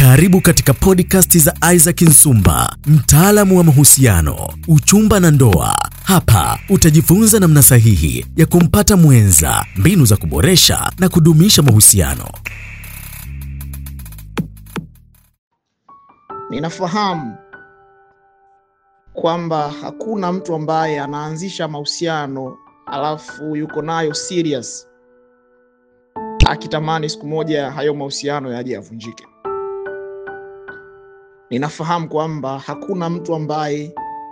Karibu katika podcast za Isaac Nsumba, mtaalamu wa mahusiano, uchumba na ndoa. Hapa utajifunza namna sahihi ya kumpata mwenza, mbinu za kuboresha na kudumisha mahusiano. Ninafahamu kwamba hakuna mtu ambaye anaanzisha mahusiano alafu yuko nayo serious akitamani siku moja hayo mahusiano yaje yavunjike. Ninafahamu kwamba hakuna mtu ambaye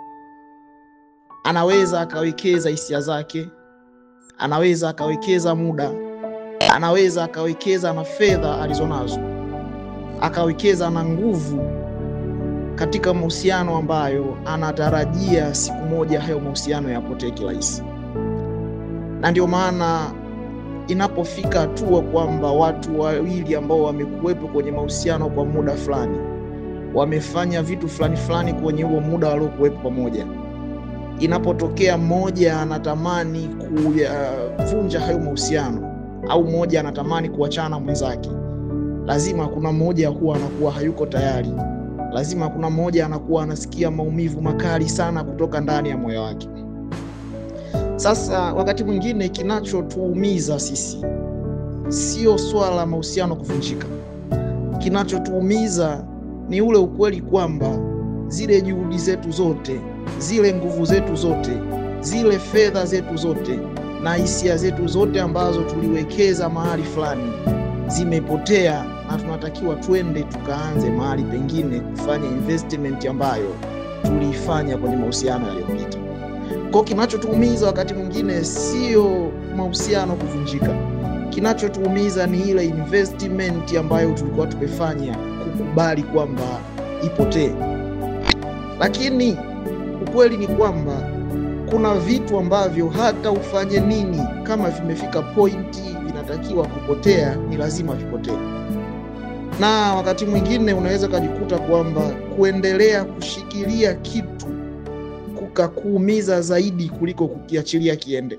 anaweza akawekeza hisia zake, anaweza akawekeza muda, anaweza akawekeza na fedha alizonazo, akawekeza na nguvu katika mahusiano ambayo anatarajia siku moja hayo mahusiano yapotee kirahisi. Na ndio maana inapofika hatua kwamba watu wawili ambao wamekuwepo kwenye mahusiano kwa muda fulani wamefanya vitu fulani fulani kwenye huo muda waliokuwepo pamoja, inapotokea mmoja anatamani kuvunja hayo mahusiano au mmoja anatamani kuachana mwenzake, lazima kuna mmoja huwa anakuwa hayuko tayari, lazima kuna mmoja anakuwa anasikia maumivu makali sana kutoka ndani ya moyo wake. Sasa wakati mwingine kinachotuumiza sisi sio swala la mahusiano kuvunjika. Kinachotuumiza ni ule ukweli kwamba zile juhudi zetu zote, zile nguvu zetu zote, zile fedha zetu zote na hisia zetu zote ambazo tuliwekeza mahali fulani zimepotea, na tunatakiwa twende tukaanze mahali pengine kufanya investment ambayo tuliifanya kwenye mahusiano yaliyopita. Kwa kinachotuumiza wakati mwingine sio mahusiano kuvunjika, kinachotuumiza ni ile investment ambayo tulikuwa tumefanya kukubali kwamba ipotee. Lakini ukweli ni kwamba kuna vitu ambavyo hata ufanye nini, kama vimefika pointi vinatakiwa kupotea, ni lazima vipotee. Na wakati mwingine unaweza ukajikuta kwamba kuendelea kushikilia kitu kukakuumiza zaidi kuliko kukiachilia kiende.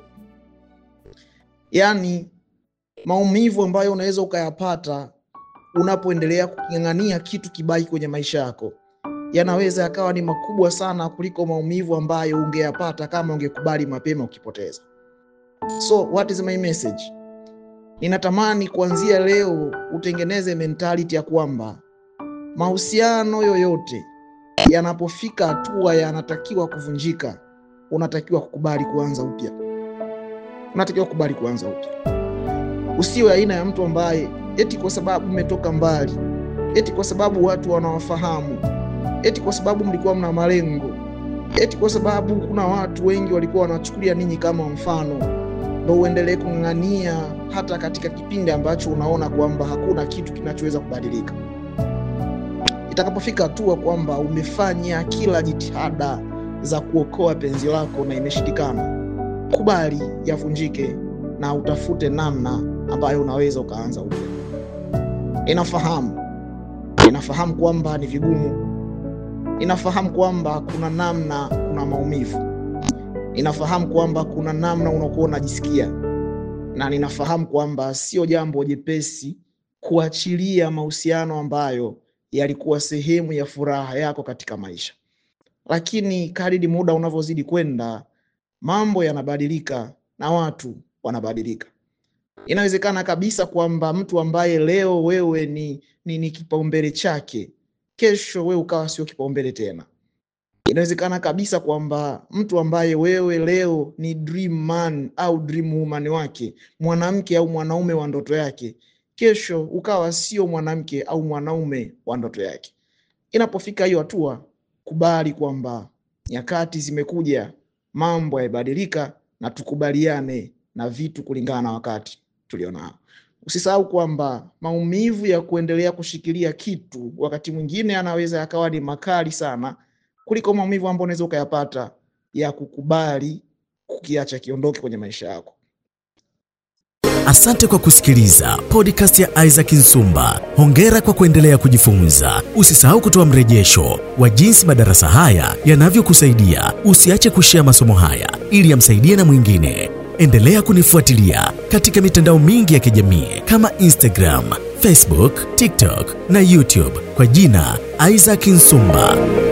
Yaani, maumivu ambayo unaweza ukayapata unapoendelea kuking'ang'ania kitu kibaki kwenye maisha yako yanaweza yakawa ni makubwa sana kuliko maumivu ambayo ungeyapata kama ungekubali mapema ukipoteza. So what is my message? Ninatamani kuanzia leo utengeneze mentality ya kwamba mahusiano yoyote yanapofika hatua yanatakiwa kuvunjika, unatakiwa kukubali kuanza upya, unatakiwa kukubali kuanza upya. Usiwe aina ya mtu ambaye eti kwa sababu mmetoka mbali, eti kwa sababu watu wanawafahamu, eti kwa sababu mlikuwa mna malengo, eti kwa sababu kuna watu wengi walikuwa wanachukulia ninyi kama mfano, ndo uendelee kung'ang'ania hata katika kipindi ambacho unaona kwamba hakuna kitu kinachoweza kubadilika. Itakapofika hatua kwamba umefanya kila jitihada za kuokoa penzi lako na imeshindikana, kubali yavunjike na utafute namna ambayo unaweza ukaanza upya. Inafahamu, inafahamu kwamba ni vigumu, inafahamu kwamba kuna namna, kuna maumivu, inafahamu kwamba kuna namna unakuwa unajisikia, na ninafahamu kwamba sio jambo jepesi kuachilia mahusiano ambayo yalikuwa sehemu ya furaha yako katika maisha, lakini kadiri muda unavyozidi kwenda, mambo yanabadilika na watu wanabadilika. Inawezekana kabisa kwamba mtu ambaye leo wewe ni, ni, ni kipaumbele chake, kesho wewe ukawa sio kipaumbele tena. Inawezekana kabisa kwamba mtu ambaye wewe leo ni dream man au dream woman wake, mwanamke au mwanaume wa ndoto yake, kesho ukawa sio mwanamke au mwanaume wa ndoto yake. Inapofika hiyo hatua, kubali kwamba nyakati zimekuja, mambo yamebadilika, na tukubaliane na vitu kulingana na wakati tulionao. Usisahau kwamba maumivu ya kuendelea kushikilia kitu wakati mwingine anaweza yakawa ni makali sana kuliko maumivu ambayo unaweza ukayapata ya kukubali kukiacha kiondoke kwenye maisha yako. Asante kwa kusikiliza podcast ya Isaac Nsumba. Hongera kwa kuendelea kujifunza. Usisahau kutoa mrejesho wa jinsi madarasa haya yanavyokusaidia. Usiache kushea masomo haya ili yamsaidie na mwingine. Endelea kunifuatilia katika mitandao mingi ya kijamii kama Instagram, Facebook, TikTok na YouTube kwa jina Isaac Nsumba.